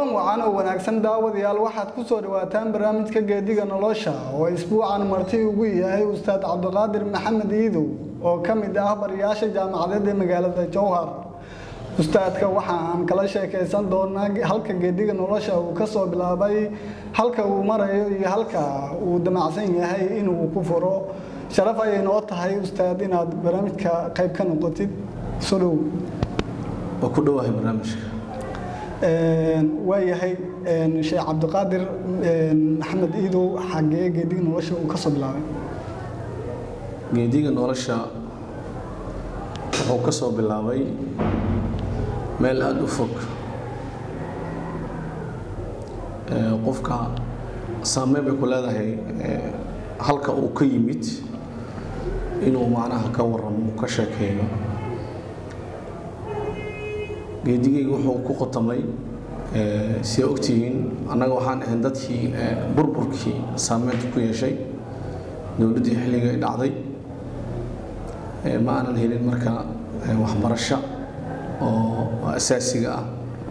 kulan wacan oo wanaagsan daawadayaal waxaad ku soo dhawaataan barnaamijka geediga nolosha oo isbuucan marti ugu yahay ustaad cabdiqaadir maxamed iidow oo ka mid ah bariyaasha jaamacadeed ee magaalada jowhar ustaadka waxa aan kala sheekaysan doonaa halka geediga nolosha uu ka soo bilaabay halka uu marayo iyo halka uu damacsan yahay inuu ku furo sharaf ayay noo tahay ustaad inaad barnaamijka qayb ka noqotid soo dhow waa ku dhowahay barnaamijka waayahay sheekh cabdiqaadir maxamed iidow xagee geediga nolosha uu ka soo bilaabay geediga nolosha wuxuu ka soo bilaabay meel aada u fog qofka saameyn bay ku leedahay halka uu ka yimid inuu macnaha ka waramo uu ka sheekeeyo geedigayga wuxuu ku qotamay sidaa ogtihiin annaga waxaan ahayn dadkii burburkii saameynta ku yeeshay dowladdii xilliga ay dhacday ma aanan helin marka waxbarasho oo asaasiga ah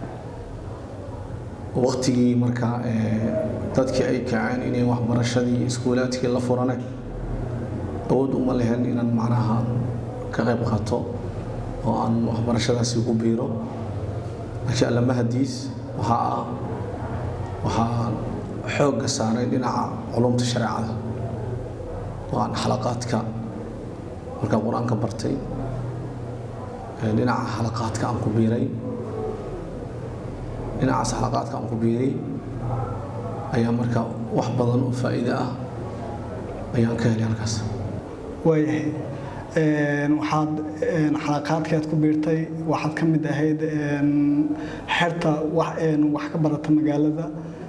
waktigii marka dadkii ay kaceen inay waxbarashadii iskuulaadkii la furane awood uma lehen inaan macnaha ka qayb qaato oo aan waxbarashadaasi ku biiro laakiin allamahadiis waxaa ah waxaa xoogga saaray dhinaca culumta shareecada oo aan xalaqaadka markaan qur-aanka bartay dhinaca xalaqaadka aan ku biiray dhinacaas xalaqaadka aan ku biiray ayaa marka wax badan oo faa'iide ah ayaan ka helay halkaas waayahay waxaad xalaqaadkaad ku biirtay waxaad ka mid ahayd xerta wax ka barata magaalada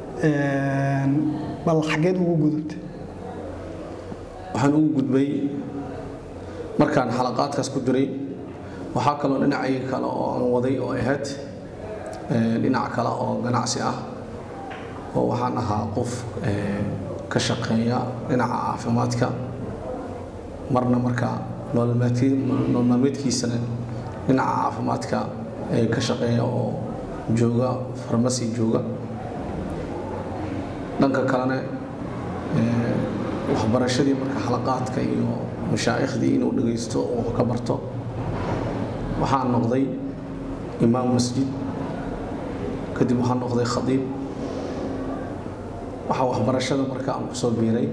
bal xageed ugu gudubtay waxaan ugu gudbay markaan xalaqaadkaas ku diray waxaa kaloo dhinacayga kale oo aan waday oo ahayd dhinac kale oo ganacsi ah oo waxaan ahaa qof ka shaqeeya dhinaca caafimaadka marna markaa nolol maalmeedkiisana dhinaca caafimaadka ka shaqeeya oo jooga farmasi jooga dhanka kalena waxbarashadii marka xalaqaadka iyo mashaaikhdii inuu dhagaysto oo ka barto waxaan noqday imaam masjid kadib waxaan noqday khadiib waxaa waxbarashada marka aan kusoo biiray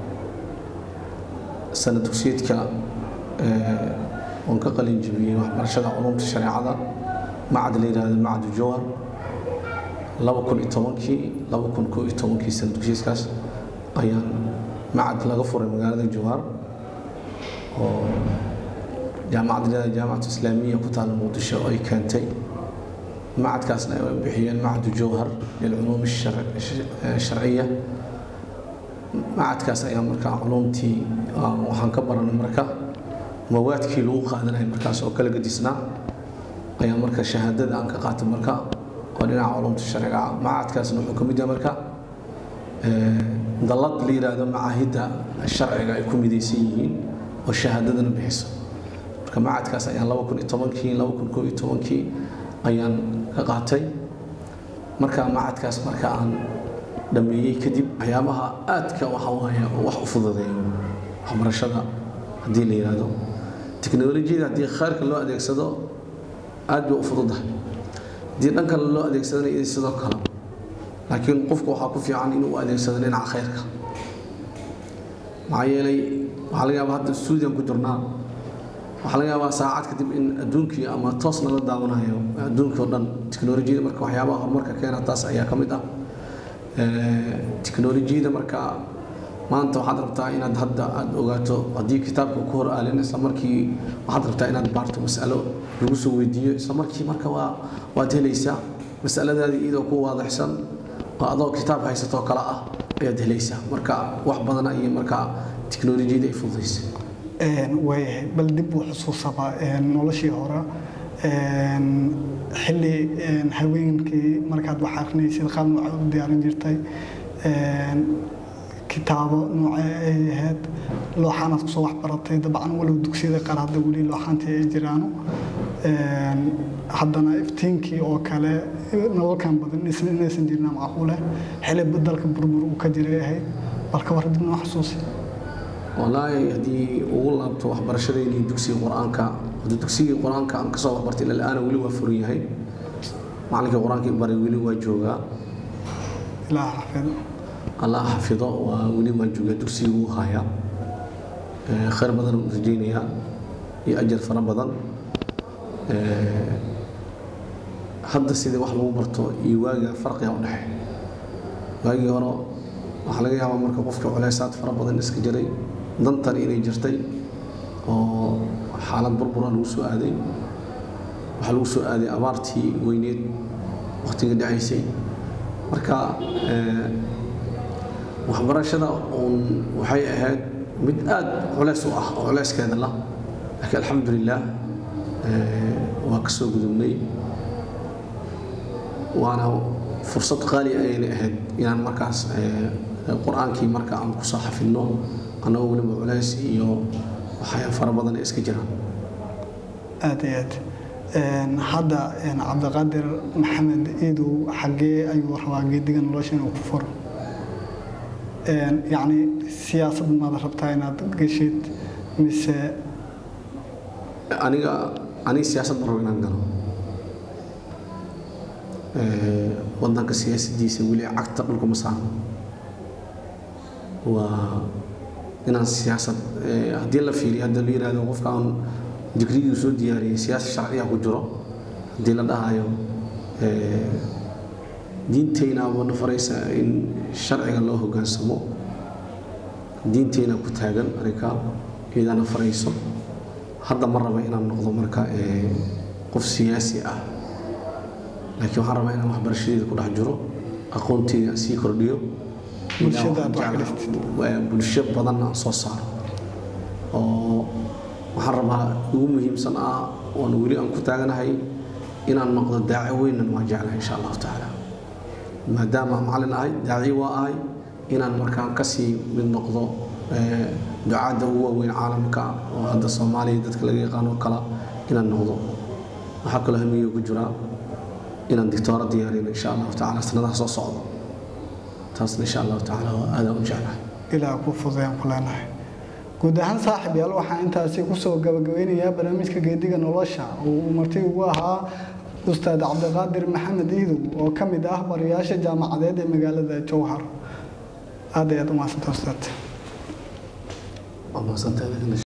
sana dugsiyeedka oon ka qalin jebiyey waxbarashada culumta shareecada macad la yidhahdo macadu jowhar laba kun iyo tobankii laba kun koo iyo tobankii sana dugsiyeedkaas ayaan macad laga furay magaalada jowhar oo jaamacad jaamacatu islaamiya ku taala muqdisho ay keentay macadkaasna ay bixiyeen macadu jowhar lilculuum sharciya macadkaas ayaa markaa culumtii waxaan ka baranay marka mawaadkii lagu qaadanaya markaas oo kala gadisnaa ayaa marka shahaadada aan ka qaatay marka oo dhinaca culumta sharciga macadkaasna wuxuu ka mid yahay marka dallad la yidhaahdo macaahidda sharciga ay ku midaysan yihiin oo shahaadadana bixiso marka macadkaas ayaan laba kun iyo tobankii laba kun koo iyo tobankii ayaan ka qaatay marka macadkaas marka aan dhameeyey kadib waxyaabaha aadka waxa waaye wax u fududeeyo waxbarashada haddii la yidhaahdo teknolojiyada haddii khayrka loo adeegsado aad bay u fududahay haddii dhan kale loo adeegsadana iyo sidoo kale laakiin qofku waxaa ku fiican inuu u adeegsado dhinaca khayrka maxaa yeelay waxaa laga yaabaa hadda stuudiyan ku jirnaa waxaa laga yaabaa saacad kadib in adduunkii ama toosna la daawanayo adduunkii oo dhan teknolojiyada marka waxyaabaha horumarka keena taas ayaa ka mid ah teknolojiyada marka maanta waxaad rabtaa inaad hadda aad ogaato haddii kitaabka ku hor aalin isla markii waxaad rabtaa inaad baarto mas'alo lagu soo weydiiyo isla markii marka waa waad helaysaa mas'aladaadii iyadoo ku waadaxsan oo adoo kitaab haysatoo kale ah ayaad helaysaa marka wax badan ayay marka teknolojiyada ay fududaysay waayahay bal dib u xusuusaba noloshii hore xilli haweenkii markaad wax akrinaysid qaab nooca u diyaarin jirtay kitaabo noocee ay ahayd looxaanaad kusoo wax baratay dabcan walow dugsiyada qaar hadda weli looxaantii ay jiraano haddana iftiinkii oo kale nalalkan badan inaysan jirna macquule xili dalka burbur uu ka jiray ahayd balka war dib noo xasuusi wallaahi haddii ugu laabto waxbarashadeynii dugsiga qur-aanka hadda dugsigii qur-aanka aan kasoo waxbartay ilaa la-aana weli waa furan yahay macalinkii qur-aanka baray weli waa joogaa ilaah xafido allah xafido waa weli waa joogaa dugsigii wuu hayaa khayr badan u rajaynayaa iyo ajar fara badan hadda sidii wax lagu barto iyo waagiga farqiga u dhexeey waagii hore waxaa laga yaabaa marka qofka culeysaad fara badan iska jiray dantan inay jirtay oo xaalad burbura lagu soo aaday waxaa lagu soo aaday abaartii weyneed wakhtiga dhacaysay marka waxbarashada uun waxay ahayd mid aad culeys u ah oo culeyskeeda lah laakiin alxamdulilah waa ka soo gudubnay waana fursad qaali ayayna ahayd inaan markaas qur-aankii marka aan kusoo xafidno annagoo weliba culeys iyo waxay fara badan iska jiraan aad iyo aad hadda cabdiqaadir maxamed iidow xaggee ayuu rabaa geediga nolosha inuu ku furo yacni siyaasad maad rabtaa inaad geshid mise aniga aniga siyaasad ma rabo inaan galo wadanka siyaasadiisa weli cagta dhulka ma saarno waa inaan siyaasad haddii la fiiriyo hadda la yihahdo qofka aan digrigii soo diyaariyey siyaasa sharciya ku jiro haddii la dhahayo diinteyna wana faraysa in sharciga loo hogaansamo diinteyna ku taagan arrinka iyadana farayso hadda ma raba inaan noqdo marka qof siyaasi ah laakiin waxaan rabaa inaan waxbarashadeeda ku dhex jiro aqoonteeda sii kordhiyo bulsho badan aan soo saaro oo waxaan rabaa ugu muhiimsan ah oon weli aan ku taaganahay inaan noqdo daaci weynan waa jeclahay insha allahu tacaala maadaama macallin ahay daaci waa ahay inaan markaan kasii mid noqdo ducaadda ugu waaweyn caalamka oo hadda soomaaliya dadka laga yaqaano kala inaan noqdo waxaa kaloo hamiyo ku jiraa inaan dictooro diyaarino insha allahu tacaala sanadaha soo socdo taasna insha allahu tacaala waa aadaan u jeclahay ilaa ku fudayaan ku leenahay guud ahaan saaxib yaal waxaan intaasi kusoo gabagabeynayaa barnaamijka geediga nolosha oo uu marti ugu ahaa ustaad cabdiqaadir maxamed iidow oo ka mid ah barayaasha jaamacadeed ee magaalada jowhar aad ayaad u mahadsanta ustaad waa mahadsantahay